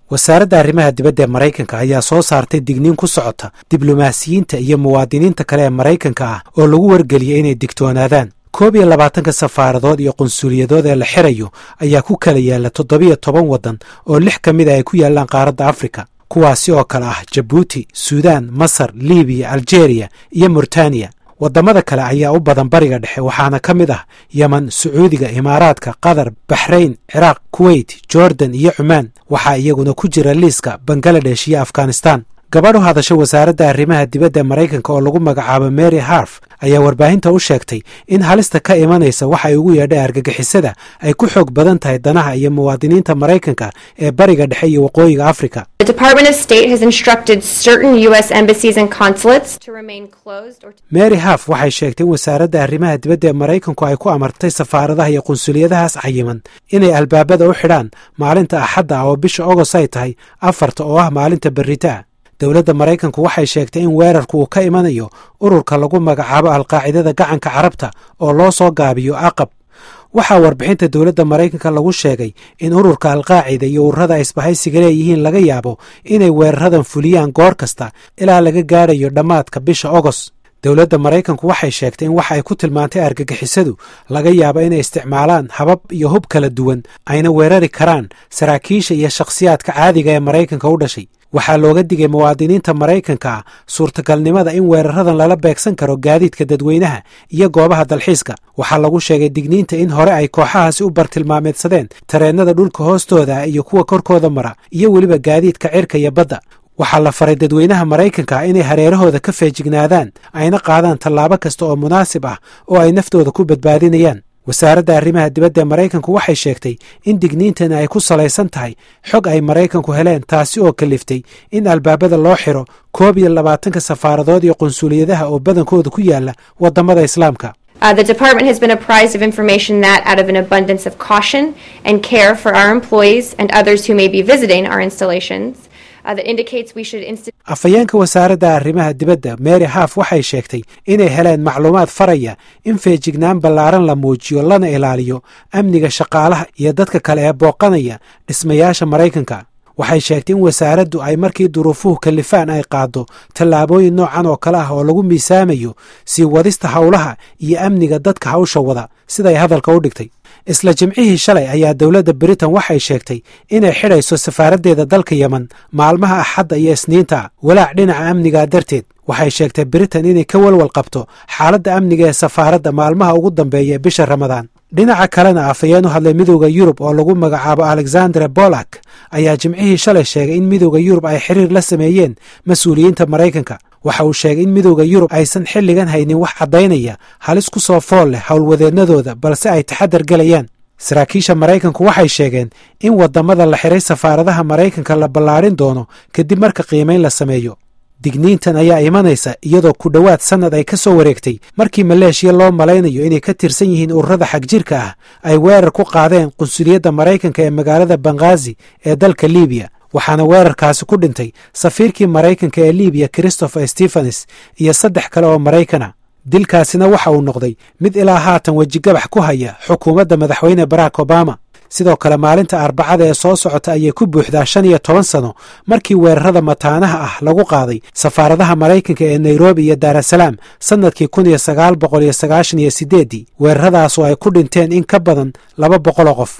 wasaaradda arrimaha dibadda ee maraykanka ayaa soo saartay digniin ku socota diblomaasiyiinta iyo muwaadiniinta kale ee maraykanka ah oo lagu wargeliyay inay digtoonaadaan koob iyo labaatanka safaaradood iyo qunsuliyadood ee la xirayo ayaa ku kala yaalla toddobiyo toban waddan oo lix ka mid a ay ku yaallaan qaaradda afrika kuwaasi oo kale ah jabuuti suudaan masar libiya aljeeriya iyo murtaniya waddamada kale ayaa u badan bariga dhexe waxaana ka mid ah yeman sacuudiga imaaraadka qatar baxrayn ciraaq kuweyt jordan iyo cumaan waxaa iyaguna ku jira liiska bangaladesh iyo afghanistan gabadh u hadasha wasaaradda arrimaha dibadda maraykanka oo lagu magacaabo mary harf ayaa warbaahinta u sheegtay in halista ka imanaysa waxa ay ugu yeedhay argagixisada ay ku xoog badan tahay danaha iyo muwaadiniinta maraykanka ee bariga dhexe iyo waqooyiga afrika mary harf waxay sheegtay in wasaaradda arrimaha dibadda ee maraykanku ay ku amartay safaaradaha iyo qunsuliyadahaas cayiman inay albaabada u xidhaan maalinta axadda ah oo bisha ogos ay tahay afarta oo ah maalinta berritaa dowladda maraykanku waxay sheegtay in weerarku uu ka imanayo ururka lagu magacaabo alqaacidada gacanka carabta oo loo soo gaabiyo aqab waxaa warbixinta dowladda maraykanka lagu sheegay in ururka alqaacida iyo ururada isbahaysiga leeyihiin laga yaabo inay weeraradan fuliyaan goor kasta ilaa laga gaadhayo dhammaadka bisha ogos dowladda maraykanku waxay sheegtay in waxa ay ku tilmaantay argagixisadu laga yaabo inay isticmaalaan habab iyo hub kala duwan ayna weerari karaan saraakiisha iyo shakhsiyaadka caadiga ee maraykanka u dhashay waxaa looga digay muwaadiniinta maraykanka ah suurtagalnimada in weeraradan lala beegsan karo gaadiidka dadweynaha iyo goobaha dalxiiska waxaa lagu sheegay digniinta in hore ay kooxahaasi u bartilmaameedsadeen tareennada dhulka hoostooda ah iyo kuwa korkooda mara iyo weliba gaadiidka cirka iyo badda waxaa la faray dadweynaha maraykanka inay hareerahooda ka feejignaadaan ayna qaadaan tallaabo kasta oo munaasib ah oo ay naftooda ku badbaadinayaan wasaaradda arrimaha dibadda ee maraykanku waxay sheegtay in digniintani ay ku salaysan tahay xog ay maraykanku heleen taasi oo kaliftay in albaabada loo xiro koob iyo labaatanka safaaradood iyo qunsuliyadaha oo badankooda ku yaala waddamada islaamka Uh, the department has been apprised of information that, out of an abundance of caution and care for our employees and others who may be visiting our installations, uh, that indicates we should insti- afhayeenka wasaaradda arrimaha dibadda mary haf waxay sheegtay inay heleen macluumaad faraya in feejignaan ballaaran la muujiyo lana ilaaliyo amniga shaqaalaha iyo dadka kale ee booqanaya dhismayaasha maraykanka waxay sheegtay in wasaaraddu ay markii duruufuhu kalifaan ay qaaddo tallaabooyin noocan oo kale ah oo lagu miisaamayo sii wadista howlaha iyo amniga dadka hawsha wada siday hadalka u dhigtay isla jimcihii shalay ayaa dowladda britain waxay sheegtay inay xidhayso safaaraddeeda dalka yemen maalmaha axadda iyo isniinta walaac dhinaca amniga darteed waxay sheegtay britain inay ka walwal qabto xaaladda amniga ee safaaradda maalmaha ugu dambeeya ee bisha ramadaan dhinaca kalena afhayeen u hadlay midowda yurub oo lagu magacaabo alexandre bolak ayaa jimcihii shalay sheegay in midowda yurub ay xiriir la sameeyeen mas-uuliyiinta maraykanka waxa uu sheegay in midowda yurub aysan xilligan haynin wax caddaynaya halis ku soo fool leh howlwadeennadooda balse ay taxadar gelayaan saraakiisha maraykanku waxay sheegeen in waddamada la xiray safaaradaha maraykanka la ballaarin doono kadib marka qiimayn la sameeyo digniintan ayaa imanaysa iyadoo ku dhowaad sannad ay ka soo wareegtay markii maleeshiya loo malaynayo inay ka tirsan yihiin ururada xagjirka ah ay weerar ku qaadeen qunsuliyadda maraykanka ee magaalada banghaazi ee dalka libiya waxaana weerarkaasi ku dhintay safiirkii maraykanka ee libiya christopher stephens iyo saddex kale oo maraykana dilkaasina waxa uu noqday mid ilaa haatan wejigabax ku haya xukuumadda madaxweyne barack obama sidoo kale maalinta arbacada ee soo socota ayay ku buuxdaa shan iyo toban sano markii weerarada mataanaha ah lagu qaaday safaaradaha maraykanka ee nairobi iyo daarasalaam sannadkii kun iyo sagaal boqol iyo sagaashan iyo sideeddii weeraradaas oo ay ku dhinteen in ka badan laba boqoloo qof